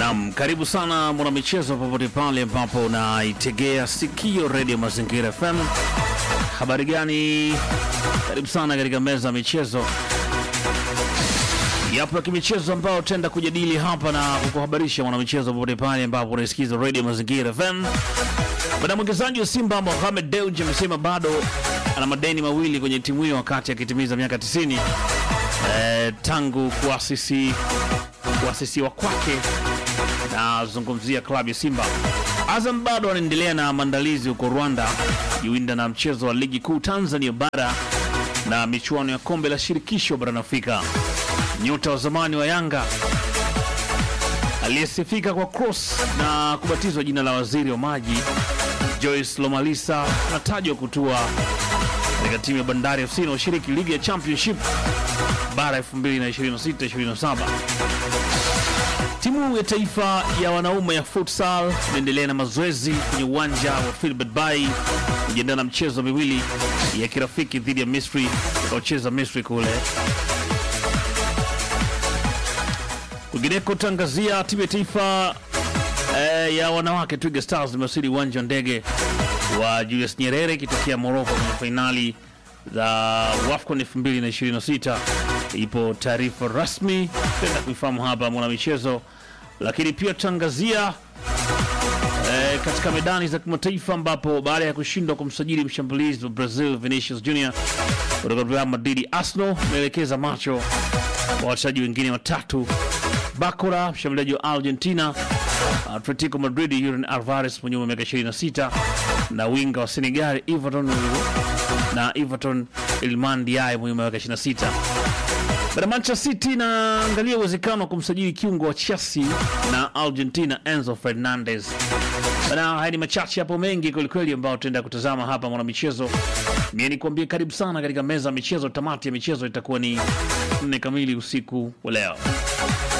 Naam, karibu sana mwanamichezo, popote pale ambapo unaitegea sikio redio Mazingira FM. Habari gani? Karibu sana katika meza ya michezo. Yapo ya kimichezo ambao tutaenda kujadili hapa na kukuhabarisha mwanamichezo, popote pale ambapo unaisikiza redio Mazingira FM. Bwana mwekezaji wa Simba Mohamed Dewji amesema bado ana madeni mawili kwenye timu hiyo wakati akitimiza miaka 90 eh, tangu kuasisi kuasisiwa kwake. Nazungumzia klabu ya Simba. Azam bado anaendelea na maandalizi huko Rwanda jiwinda na mchezo wa ligi kuu Tanzania bara na michuano ya kombe la shirikisho barani Afrika. Nyota wa zamani wa Yanga aliyesifika kwa cross na kubatizwa jina la waziri wa maji Joyce Lomalisa anatajwa kutua katika timu ya Bandari FC inayoshiriki ligi ya Championship bara 2026-2027. Timu ya taifa ya wanaume ya futsal inaendelea na mazoezi kwenye uwanja wa Filbert Bay kujiandaa na mchezo miwili ya kirafiki dhidi ya Misri utakaocheza Misri kule. Kwingineko tangazia timu ya taifa eh, ya wanawake Twiga Stars imewasili uwanja wa ndege wa Julius Nyerere ikitokea Morocco kwenye fainali za WAFCON 2026. Ipo taarifa rasmi tenda kuifahamu hapa mwana michezo, lakini pia tangazia eh, katika medani za kimataifa ambapo baada ya kushindwa kumsajili mshambulizi wa Brazil Vinicius Junior kutoka Real Madrid, Arsenal imeelekeza macho kwa wachezaji wengine watatu Bakora mshambuliaji wa Argentina, Atletico Madrid Julian Alvarez mwenye umri wa miaka 26 na winga wa Senegal Everton na Everton Ilman Diaye mwenye umri wa miaka 26. Bada Manchester City inaangalia uwezekano wa kumsajili kiungo wa Chelsea na Argentina Enzo Fernandez. Bana, haya ni machache hapo mengi kwelikweli ambao tutaenda kutazama hapa mwana michezo. Mie nikuambie karibu sana katika meza ya michezo. Tamati ya michezo itakuwa ni nne kamili usiku wa leo.